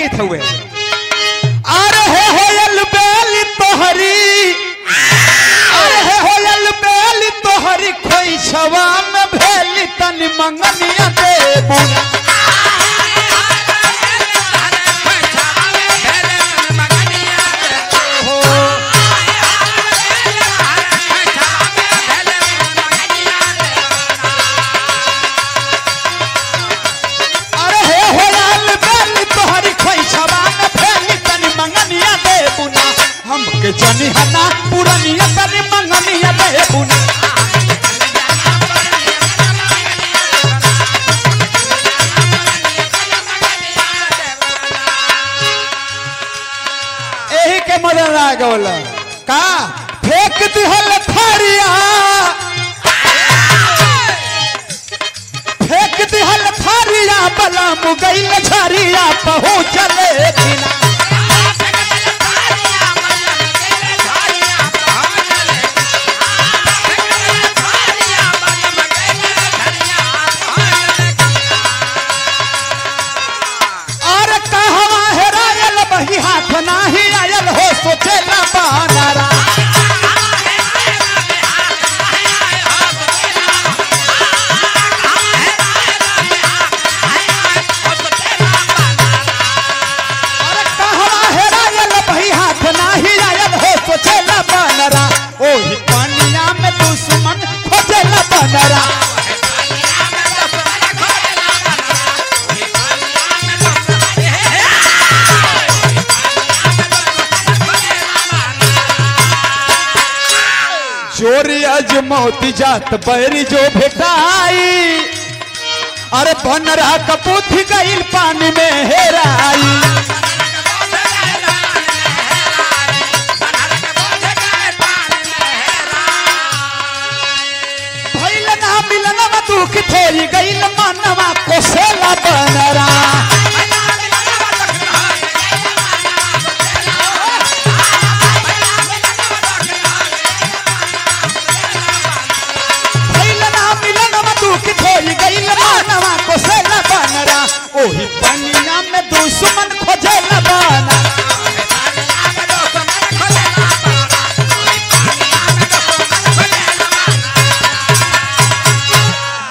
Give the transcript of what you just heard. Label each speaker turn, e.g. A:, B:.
A: गीत हुए अरे हे होयल बेली तोहरी अरे हे होयल बेली तोहरी खोई छवा में भेली तनी मंगनिया देबू अरे हे होयल बेली तोहरी खोई छवा में भेली तनी मंगनिया देबू ना हमके जनी हना पुरनिया तनी मंगनिया देबू ना एही के मदन आ गौला का फेंक दिहल थारिया फेंक दिहल थारिया बला मुगैल झरिया पहुँचले बिना और कहवा हेरायल बही हाथ नाही आयल हो सोचेला बानरा और कहवा हेरायल बही हाथ नाही आयल हो सोचेला बानरा ओही पानिया में दुश्मन खोजेला बानरा चोरी अजमौती जात बैरी जो भेटाई अरे बनरा कपूथ गईल पानी में हेराई भइल ना मिलन में दुख थोड़ी गईल मनवा कोसेला बनरा भइल ना मिलन में दुख थोड़ी गईल मनवा कोसेला बनरा ओही पनिया में दुश्मन